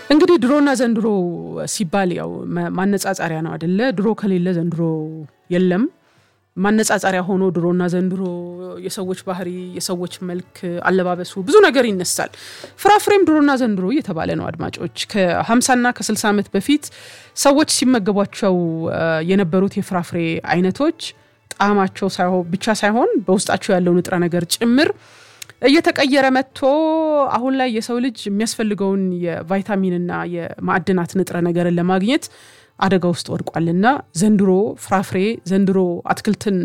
እንግዲህ ድሮና ዘንድሮ ሲባል ያው ማነጻጸሪያ ነው አደለ? ድሮ ከሌለ ዘንድሮ የለም። ማነጻጸሪያ ሆኖ ድሮና ዘንድሮ የሰዎች ባህሪ፣ የሰዎች መልክ፣ አለባበሱ ብዙ ነገር ይነሳል። ፍራፍሬም ድሮና ዘንድሮ እየተባለ ነው። አድማጮች ከ50ና ከ60 ዓመት በፊት ሰዎች ሲመገቧቸው የነበሩት የፍራፍሬ አይነቶች ጣዕማቸው ብቻ ሳይሆን በውስጣቸው ያለው ንጥረ ነገር ጭምር እየተቀየረ መጥቶ አሁን ላይ የሰው ልጅ የሚያስፈልገውን የቫይታሚንና የማዕድናት ንጥረ ነገርን ለማግኘት አደጋ ውስጥ ወድቋልና ዘንድሮ ፍራፍሬ ዘንድሮ አትክልትን